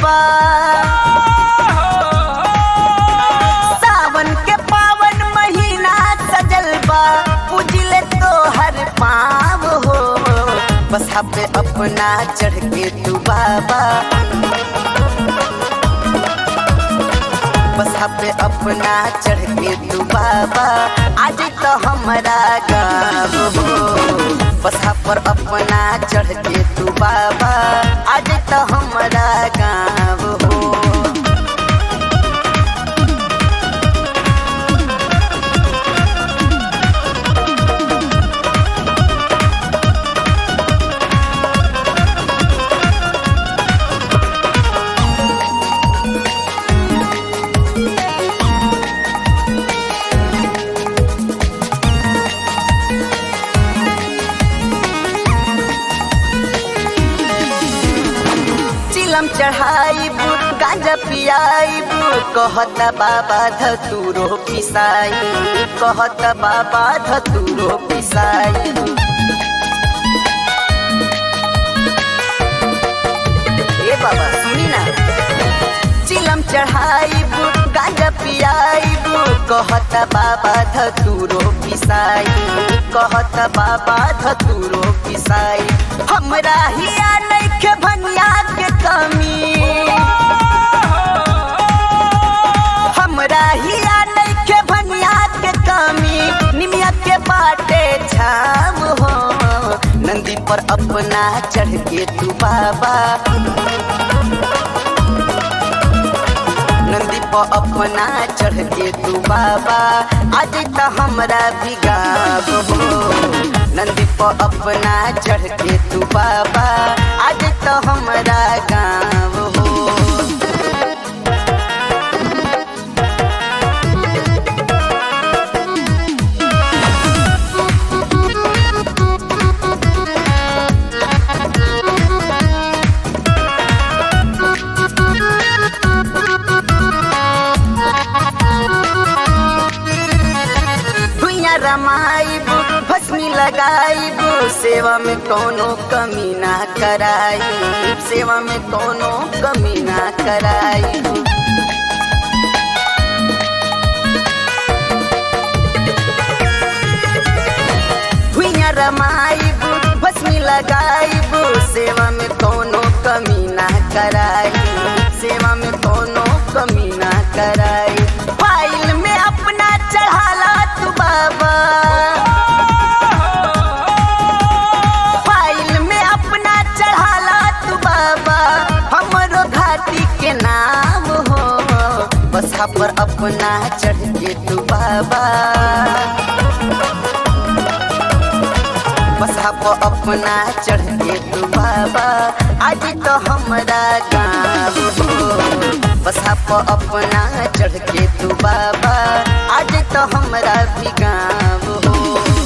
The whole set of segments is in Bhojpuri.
बा सावन के पावन महीना सजल बा पूजिले तो हर पाव हो बस पे अपना चढ़ के तू बाबा बस पे अपना चढ़ के तू बाबा आज तो हमारा गाँव हो बस पर अपना चढ़ के तू बाबा आज तो हमारा गाँव हो चिलम चढ़ाइब गांजा पियाइब कहत बाबा धतूरो पिसाई कहत बाबा धतूरो पिसाई ए बाबा सुनी ना चिलम चढ़ाइब गांजा पियाइब कहत बाबा धतूरो पिसाई कहत बाबा धतूरो पिसाई हमरा हिया नइखे भनिया के कमी हमरा हिया नइखे भनिया के कमी निमिया के बाटे छाव हो नंदी पर अपना चढ़ के तू बाबा नंदी पर अपना चढ़ के तू बाबा आज तो हमरा भी गाँव हो नंदी पर अपना चढ़ के तू बाबा आज तो हमरा गाँव हो भुइया रमाइब भस्मी लगाइब सेवा में कोनो कमी ना कराइब सेवा में कोनो कमी ना कराइब भुइया रमाइब भस्मी लगाइब सेवा में कोनो कमी ना कराइब सेवा में कोनो कमी ना कराइब फाइल में अपना चढ़ाला तू बाबा फाइल में अपना चढ़ाला तू बाबा हमरो घाटी के नाम हो बस पर अपना चढ़ के तू बाबा बस पर अपना चढ़ के तू बाबा आज तो हमारा गाँव हो बस पर अपना चढ़ के तू बाबा आज तो हमारा भी गाँव हो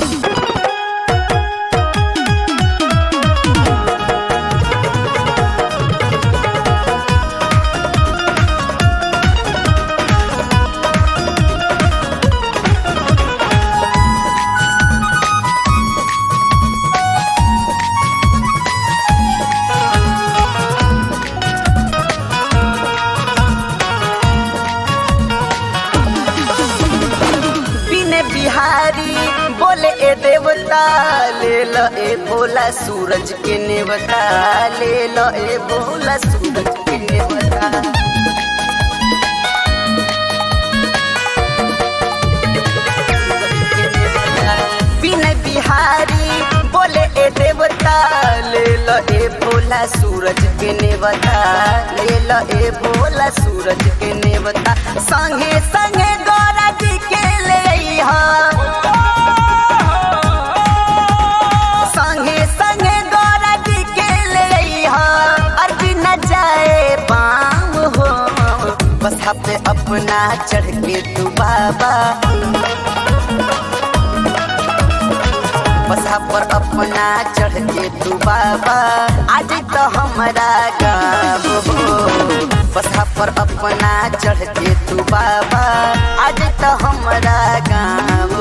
बिने बिहारी बोले ए देवता ले ल ए भोला सूरज के नेवता ले ल ए भोला सूरज के नेवता बिने बिहारी बोले ए देवता ले ल ए भोला सूरज के नेवता ले ल ए भोला सूरज के नेवता संगे संगे गौरा जी के ले अइहा संगे संगे गौरा जी के ले अइहा अर्जी न जाए पाम हो बस पे अपना चढ़ के तू बाबा बस पर अपना चढ़ के तू बाबा आज तो हमारा गाँव हो बस पर अपना चढ़ के तू बाबा आज तो हमारा गाँव